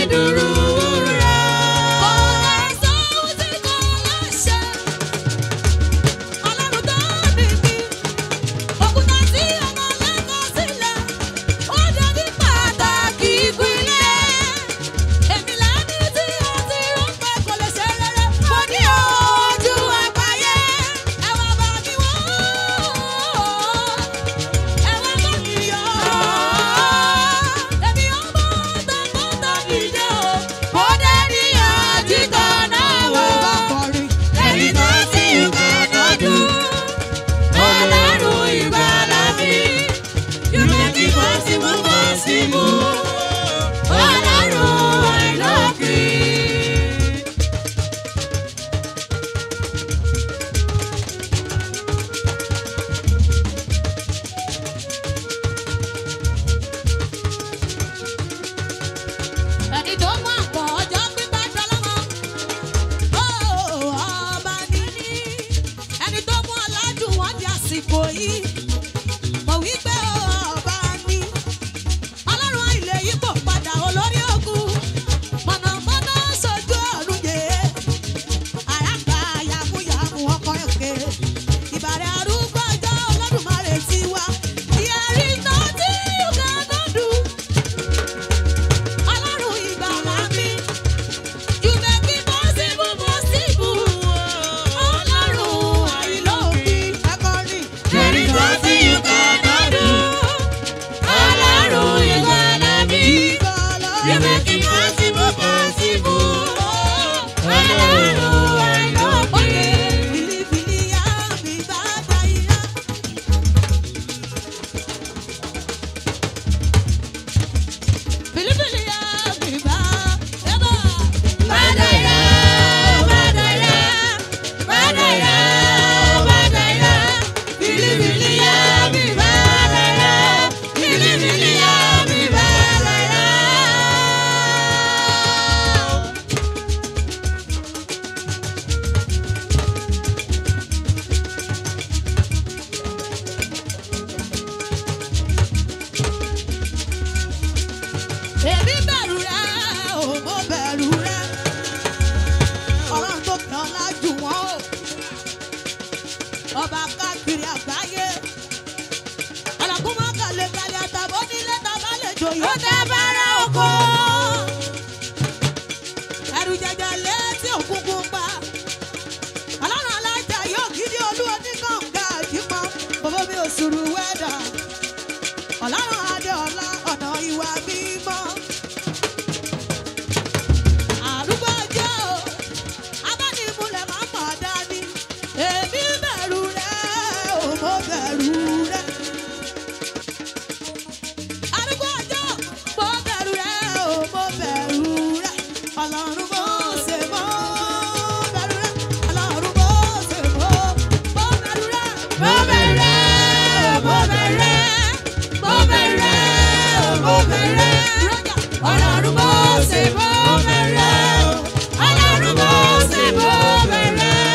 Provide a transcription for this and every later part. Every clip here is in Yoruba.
dúró wúrà. Kò lè sóhun tí kò lè ṣe. Ọlọ́run tó ní mi. Òkúta tí ọmọ lẹ́kọ̀ọ́ sílẹ̀. Ó dàbí pàtàkì ìpínlẹ̀. Èmi lẹ́ni tí ó ti rò pé kò lè ṣe rere. Mo ní ojú àgbáyé. Ẹ wá bá mi wò ó. Ẹ wá bá mi yọ̀ ọ́. Èmi ọmọ tọkọtọ dìde o. Mo dé ní àtìkọ́ náà wò. Ẹni tó ti ìgbàna dùn. Ọlọ́run ìgbàlà mi. You make it possible, possible. Ọlọ́run àìlókè. Ẹni tó mú àpọ̀ ọjọ́ pípẹ́ dọ́lọ́mọ. Ó ọba níní. Ẹni tó mú ọ̀làjú wọn di àsìkò yìí. Mo wí pé ọba ní. Ọlọ́run àìlè yípo padà olórí ogun. Mọ̀nàmọ́ná sojú ọ̀run yé. Àràgbà yàmúyàmú ọkọ̀ èké. Ìbàrẹ̀ arúgbó ọjọ́ Olódùmarè ti wá. There is nothing you cannot do. Ọlọ́run ìgbàlà mi. You make it possible, possible. Ọlọ́run àìlópin. Akọrin. Ẹni tó ti ìgbàna dùn. Ọlọ́run ìgbàlà mi. You make it possible, possible. Ọlọ́run àìlópin. Badaya, badaya, badaya, badaya. Bilibili ya mi badaya, bilibili ya mi badaya. Èmi bẹ̀rù rẹ̀, ò mo bẹ̀rù rẹ̀. Ọlọ́run tó kàn án lájú wọn o. Ọba káàkiri àgbáyé. Ọlọ́kùn máa kàlẹ̀ kalẹ̀ àtàbọ̀ nílé tàbá lè jòyè. Ó tẹ bára oko. Ẹrù jẹjẹ létí òkùnkùn pa. Ọlọ́run alájà yóò gidi olú oníkànga àjípọ̀. Bàbá mi ò sùrù wẹ́dà. Ọlọ́run adé ọlá ọ̀nà ìwà mímọ́. Àrùgbọ́ ọjọ́ o, abánimúlẹ̀ máa ń mọ̀ dání. Èmi bẹ̀rù rẹ̀, ò mo bẹ̀rù rẹ̀. Àrùgbọ́ ọjọ́, mo bẹ̀rù rẹ̀, ò mo bẹ̀rù rẹ̀. Ọlọ́run mo ṣe mọ́ bẹ̀rù rẹ̀. Ọlọ́run mo ṣe mọ́ mo bẹ̀rù rẹ̀. Mo bẹ̀rẹ̀, mo bẹ̀rẹ̀, mo bẹ̀rẹ̀, mo bẹ̀rẹ̀. Ọlọ́run mo ṣe mo bẹ̀rẹ̀ o. Ọlọ́run mo ṣe mo bẹ̀rẹ̀ o.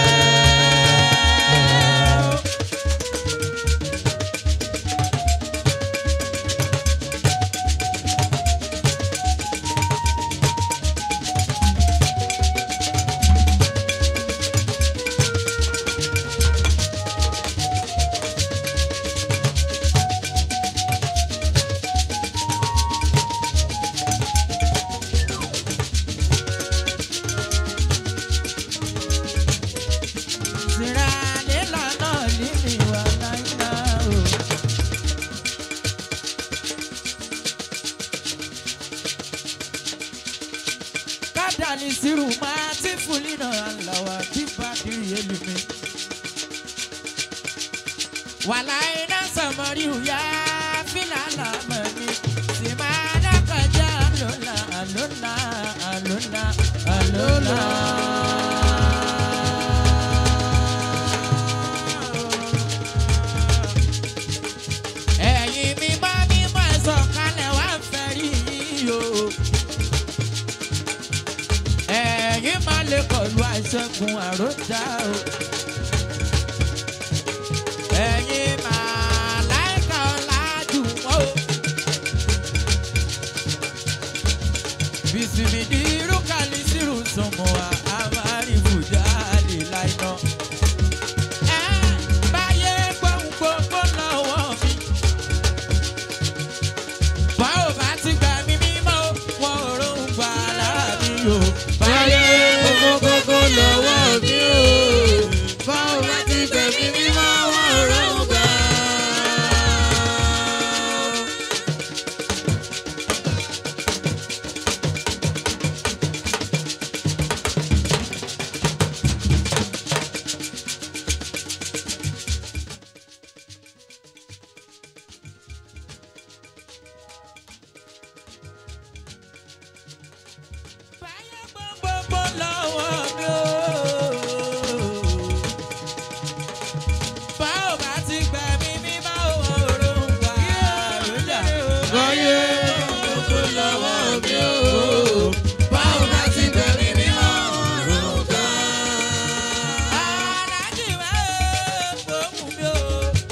Kadani siru ma ti fulina alawa ti badiri elumi. Wala ina samari ya fila la mani. Simana kaja alola alola alola alola. Ẹ̀yin mi bá mi máa sọ̀kalẹ̀ wá fẹ́ rí yìí o ẹ̀yin máa lè kọlu àìṣẹ́gun àròjà o. ẹ̀yin máa láìka ọ̀làjú wọn o. bí báyé gbogbo lọ́wọ́ mi o. báwo bá ti bẹ̀rẹ̀ mi ọ̀run ká. aláàjì wá gbóhùn mi o.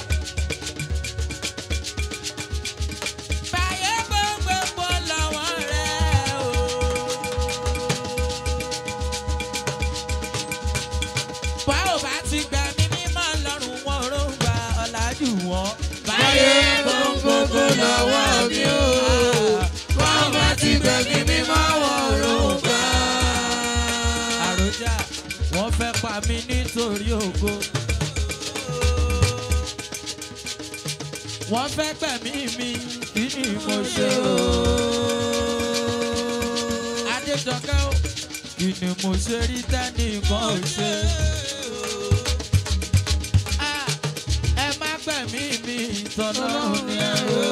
báyé gbogbo lọ́wọ́ rẹ o. báwo bá ti gbà mí mímọ́ lọ́rùn wọn ò rò gba ọ̀làjú wọn. báyé gbogbo lọ́wọ́ mi o. báwo bá ti gbà mí mímọ́ wọn ò rò gba. àròjà wọ́n fẹ́ pa mí nítorí ògo. wọ́n fẹ́ gbẹ̀mí mi kí ni mo ṣe o. Adéjọkẹ́ o kí ni mo ṣe rí tẹ́nìkan ò ṣe. Ah, ẹ má gbẹ̀mí mi tọ́lọ́run ní ẹ̀rọ.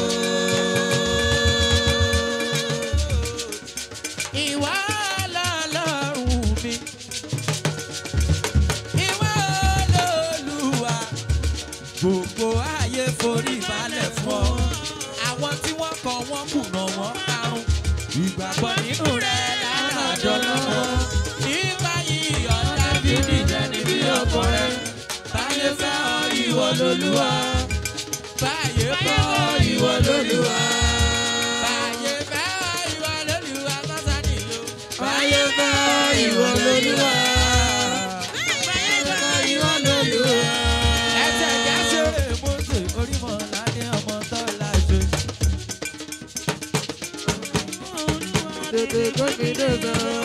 Ìwà lọ́lọ́run mi. Ìwà lọ́lùwà gbogbo ayé forí balẹ̀ fún ọ. àwọn tí wọ́n kọ wọ́n kùnà wọ́n karùn. ìgbàgbọ́ nínú rẹ̀ lálàjọ lọ́wọ́. nípa yìí ọ̀tá bíbí jẹ́ni bí ọkọ rẹ̀. báyé fẹ́ ọ ìwọ lolúwa. báyé fẹ́ ọ ìwọ lolúwa. báyé fẹ́ ọ ìwọ lolúwa kọ́sá nìyó. báyé fẹ́ ọ ìwọ lolúwa. báyé fẹ́ ọ ìwọ lolúwa ẹsẹ̀ ìjà ṣeré mọ́tò orímọ̀ ládé ọmọ tó láṣẹ. tètè gbẹ́mí dèbè o.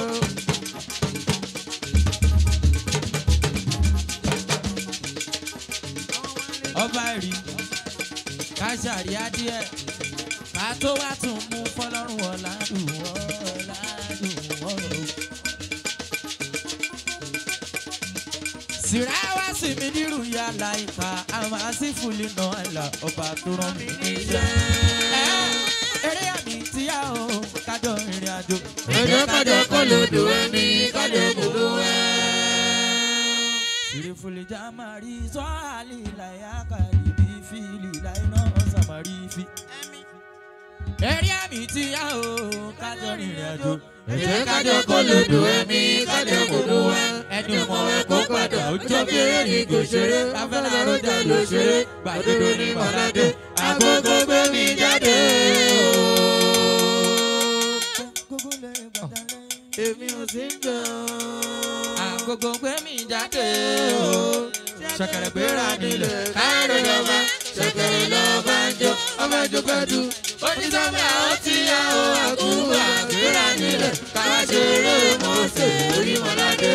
ọba rí káṣàrí adìẹ ká tó wá tún mú fọlọ́run ọ̀làdùn ọ̀làdùn ọ̀rọ̀. sìráwá sì mi nírú ya láìka àmà sí fúli náà là ọba tó rán mi níṣẹ́. Ẹ, eré àmì tíyà o kájọ ìrìn àjò. Ẹjọ́ kájọ kó lòdò ẹni kájọ gbogbo ẹ. Sìrì fúli já máa rí sọ́ọ̀lì láyà kàlí bí fìlì láì náà sàmárì fi. Eré àmì tíyà o kájọ ìrìn àjò. Ẹjọ́ kájọ kó lòdò ẹni kájọ gbogbo ẹ. ẹni ọmọ ẹ kó padà ó jọ bí eré ní kò ṣeré afẹ́lá lójà ló ṣeré gbàdodo ní mọ̀ládé Àkókò gbé mi jáde o. èmi ò sí ń jọ. àgógó gbé mi jáde o ṣẹ̀kẹ̀rẹ̀ gbéra nílẹ̀ Káàró lọ́ba, ṣẹ̀kẹ̀rẹ̀ lọ́ba ń jó, ọmọ ẹjọ́ pẹ̀lú. Onísọ́mí àwọn tí a ò àkúrò àgbéra nílẹ̀. Káwá ṣeré mọ́ọ̀sẹ̀ orí mọ́ládé.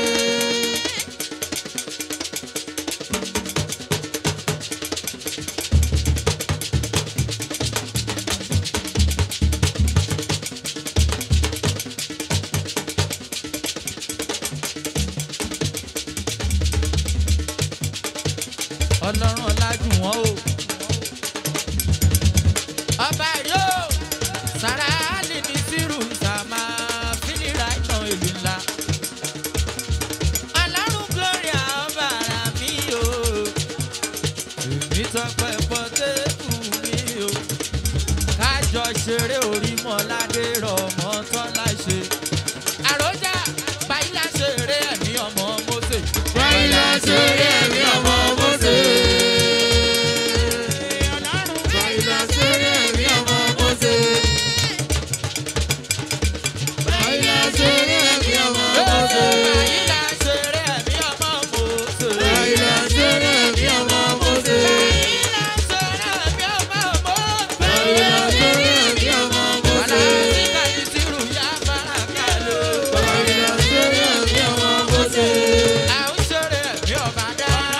ọlọ́run ọlájú wọn o. ọba yóò sara lè ní sírù sàmà fínira ìtàn ìlú ńlá. ọlọ́run gloria ọba ara mi o. èmi tọpẹ pọtẹ́kù mi o. kájọ ṣeré orí mọ́ládé rọ̀ mọ́ tọ́lá ṣe. àròjà báyìí la ṣeré ẹ̀mí ọmọ mọ́sẹ̀. Báyìí la ṣeré ẹ̀mí ọmọ Mósè. Báyìí la ṣeré ẹ̀mí ọmọ Mósè. Báyìí la ṣeré ẹ̀mí ọmọ Mósè. Báyìí la ṣeré ẹ̀mí ọmọ Mósè. Báyìí la ṣeré ẹ̀mí ọmọ Mósè. Báyìí la ṣeré ẹ̀mí ọmọ Mósè. Báyìí la ṣeré ẹ̀mí ọmọ Mósè.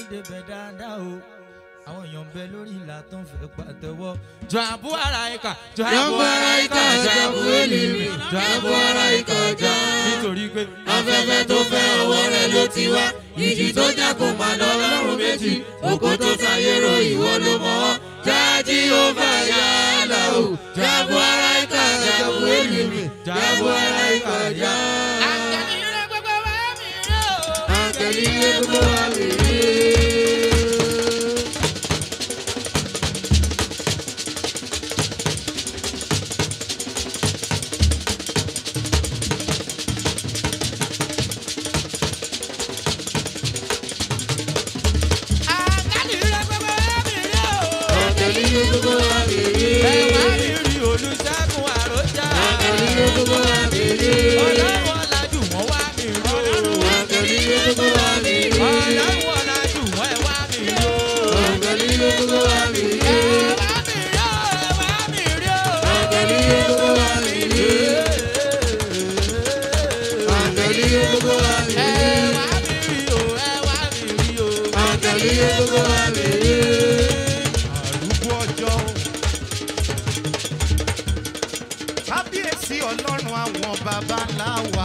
débẹ̀ dáadáa o àwọn èèyàn ń bẹ lórí ìlà tó ń fẹ́ pàtẹ́wọ́. jọ àbú ara ìkà jọ àbú ara ìkà jọ àbú èlìmí jọ àbú ara ìkà jọ. nítorí pé afẹ́fẹ́ tó fẹ́ ọwọ́ rẹ̀ ló ti wá ìjì tó jà kó máa lọ lọ́rùn méjì oko tó ṣàyẹ̀rọ ìwọ ló mọ̀ ọ́ jájí ó bá yà á là ó jábọ̀ ara ìka jábọ̀ èlìmí jábọ̀ ara ìka já. àtẹnirẹ gbogbo wa mi rí o. àtẹ̀lé gbogbo wa mi rí. àtẹnirẹ gbogbo wa mi rí o. àtẹ̀lé gbogbo wa mi rí. ẹ wá mi rí olùṣègùn àròjà. àtẹ̀lé gbogbo wa mi rí. ọlọ́run ọ̀làjú wọn wá mi rí o. àtẹ̀lé gbogbo wa mi rí. ọlọ́run ọ̀làjú wọn ẹ wá mi rí o. àtẹ̀lé gbogbo wa mi rí. ẹ wá mi rí o ẹ wá mi rí o. àtẹ̀lé gbogbo wa mi rí. àtẹ̀lé gbogbo wa mi ẹ rí. wá mi rí o ẹ wá mi rí o. àtẹ̀lé gbogbo wa mi rí. àrùgbó ọjọ́ kábíyèsí ọlọ́run àwọn baba ńlá wa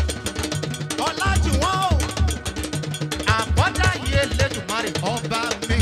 ọlájúwọ́n o àbọ̀dá yìí elédùnmarè ọba mi